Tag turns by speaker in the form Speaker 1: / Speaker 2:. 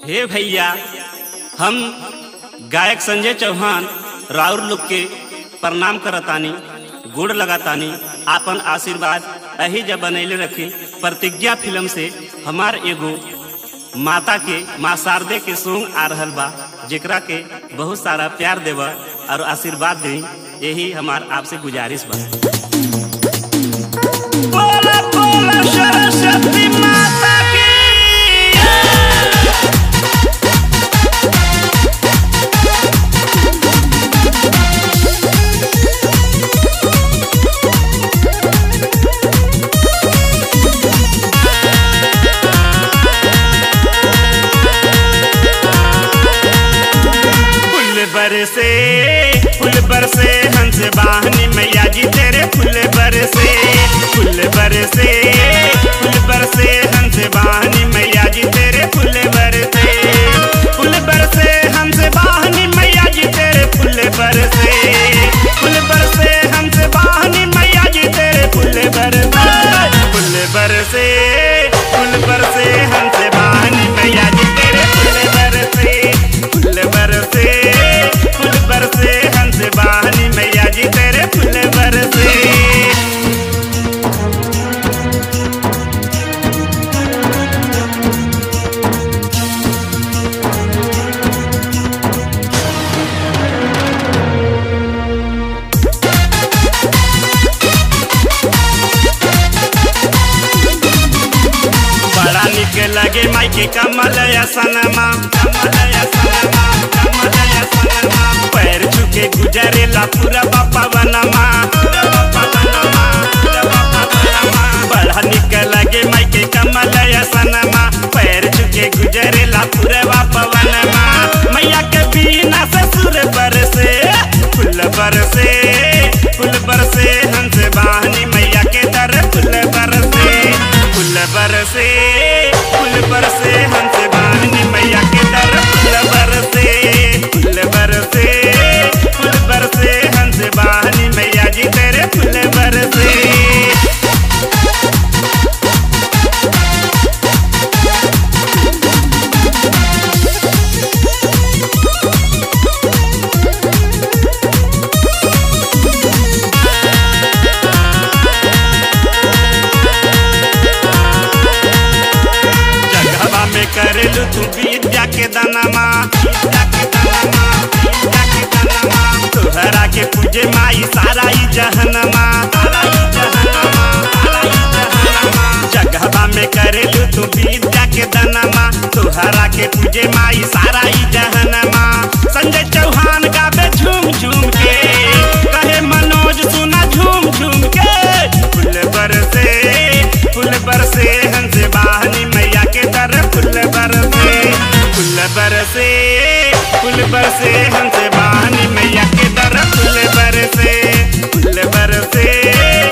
Speaker 1: हे भैया हम गायक संजय चौहान राउर लोग के प्रणाम करतानी गोड़ लगातानी आपन आशीर्वाद अही जब बनैले रखी प्रतिज्ञा फिल्म से हमार एगो माता के माँ शारदे के सॉन्ग आ रहल बा जेकरा के बहुत सारा प्यार देवा और आशीर्वाद दी यही हमार आपसे गुजारिश बा बोला बोला सरस्वती माता की फूल बरसे फूल बरसे हंस वाहनी मैया जी तेरे फूल बरसे फूल बरसे फूल बरसे हंस वाहनी मैया जी तेरे फूल बरसे फूल बरसे हंस वाहनी मैया जी तेरे फूल बरसे फूल बरसे हंस वाहनी मैया जी तेरे फूल बरसे फूल बरसे फूल बरसे हंस वाहनी मैया जी तेरे फूल बरसे फूल बरसे फूल बरसे हंस वाहनी मैया जी तेरे फूल बरसे बड़ा निक लगे माई के कमल सनमा कमल सनमा कमल सनमा पैर छुके गुजरेला पूरा बापा वनमा बड़ा निक लगे माई के कमल सनमा पैर छुके गुजरेला पूरा बापा वनमा मैया के बिना ससुर बरसे फूल बरसे फूल बरसे हंस वाहनी मैया के दर फूल बरसे फूल बरसे फूल बरसे हंस वाहनी मैया के दर फूल बरसे फूल बरसे फूल बरसे हंस वाहनी मैया जी तेरे फूल बरसे जगहवा में करेलू तू विद्या के दानमा विद्या के दानमा विद्या के दानमा तोहरा के पूजे माई सारा ई जहनमा सारा ई जहनमा सारा ई जहनमा जगहवा में करेलू तू विद्या के दानमा तोहरा के पूजे माई सारा ई जहनमा संजय चौहान गावे झूम झूम के कहे मनोज सुना झूम झूम के फूल बरसे फूल बरसे हंस वाहनी मैया के दर फूल बरसे फूल बरसे फूल बरसे हंस वाहनी मैया के दर फूल बरसे फूल बरसे